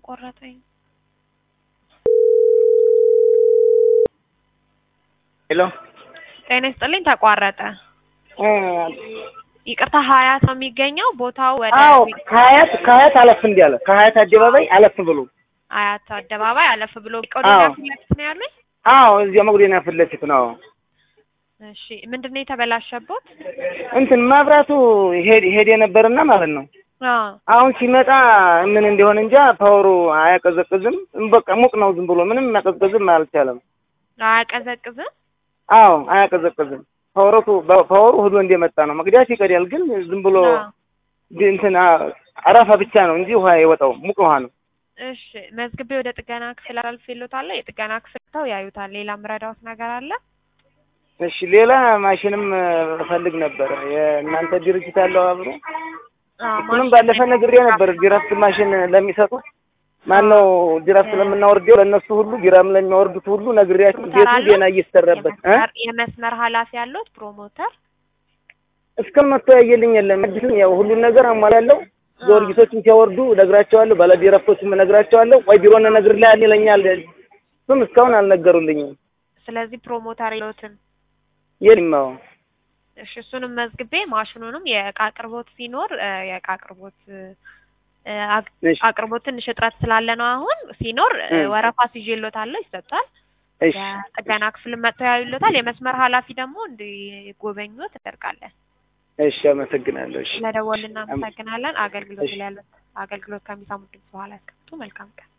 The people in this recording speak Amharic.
ቆረጠኝ። ሄሎ ጤና ይስጥልኝ ተቋረጠ። እ ይቅርታ ሀያት ነው የሚገኘው ቦታው ወደ አዎ ከሀያት ከሀያት አለፍ እንዲያለ ከሀያት አደባባይ አለፍ ብሎ አያት አደባባይ አለፍ ብሎ ቆዲና አዎ። ፊት ለፊት ነው ያሉኝ። አዎ እዚያ መጉደና ፊት ለፊት ነው። እሺ ምንድን ነው የተበላሸቦት? እንትን መብራቱ ሄድ ሄድ የነበርና ማለት ነው። አዎ አሁን ሲመጣ ምን እንደሆነ እንጃ ፓወሩ አያቀዘቅዝም። በቃ ሙቅ ነው ዝም ብሎ ምንም ማቀዝቀዝም አልቻለም። አያቀዘቅዝም። አዎ አያቀዘቅዝም። ፓወሮቱ ፓወሩ ሁሉ እንደመጣ ነው። መቅዳት ይቀዳል፣ ግን ዝም ብሎ አዎ። ድ- እንትን አ- አረፋ ብቻ ነው እንጂ ውሃ የወጣው ሙቅ ውሃ ነው። እሺ መዝግቤ ወደ ጥገና ክፍል አልፌሎታለሁ። የጥገና ክፍል ተው ያዩታል። ሌላ ምረዳውት ነገር አለ? እሺ ሌላ ማሽንም እ፣ እፈልግ ነበር። የእናንተ ድርጅት አለው አብሮ አዎ እሱንም ማሽን ባለፈ ነግሬ ነበር። ጅራፍት ማሽን ለሚሰጡት ማን ነው ጅራፍት ለምናወርደው ለእነሱ ሁሉ ጅራም ለሚያወርዱት ሁሉ ነግሬያቸው ቤቱ አለው? ዜና እየተሰራበት እ የመስመር- የመስመር ኃላፊ ያሉት ፕሮሞተር እስከ መጥቶ ያየልኝ የለም። አዲስም ያው ሁሉን ነገር አሟላለሁ። ጊዮርጊሶችም ሲያወርዱ እነግራቸዋለሁ። ባለ ጅራፍቶችም እነግራቸዋለሁ። ቆይ ቢሮ እነግርልሃል ይለኛል። እሱም እስካሁን አልነገሩልኝም። ስለዚህ ፕሮሞተር የለዎትም። የለም አዎ እሺ እሱንም መዝግቤ ማሽኑንም የእቃ አቅርቦት ሲኖር እ፣ የእቃ አቅርቦት እ፣ አቅ- እሺ አቅርቦት ትንሽ እጥረት ስላለ ነው። አሁን ሲኖር እ፣ እ። ወረፋ ሲዤሎታለሁ ይሰጣል። እሺ የጥገና ክፍል መጥተው ያዩሎታል። የመስመር ኃላፊ ደግሞ እንዲጎበኙት እናደርጋለን። እሺ አመሰግናለሁ። እሺ ስለደወልን እናመሰግናለን። አገልግሎት እሺ። ላይ ያሉት አገልግሎት ከሚሰሙት ድምፅ በኋላ ያስቀምጡ። መልካም ቀን።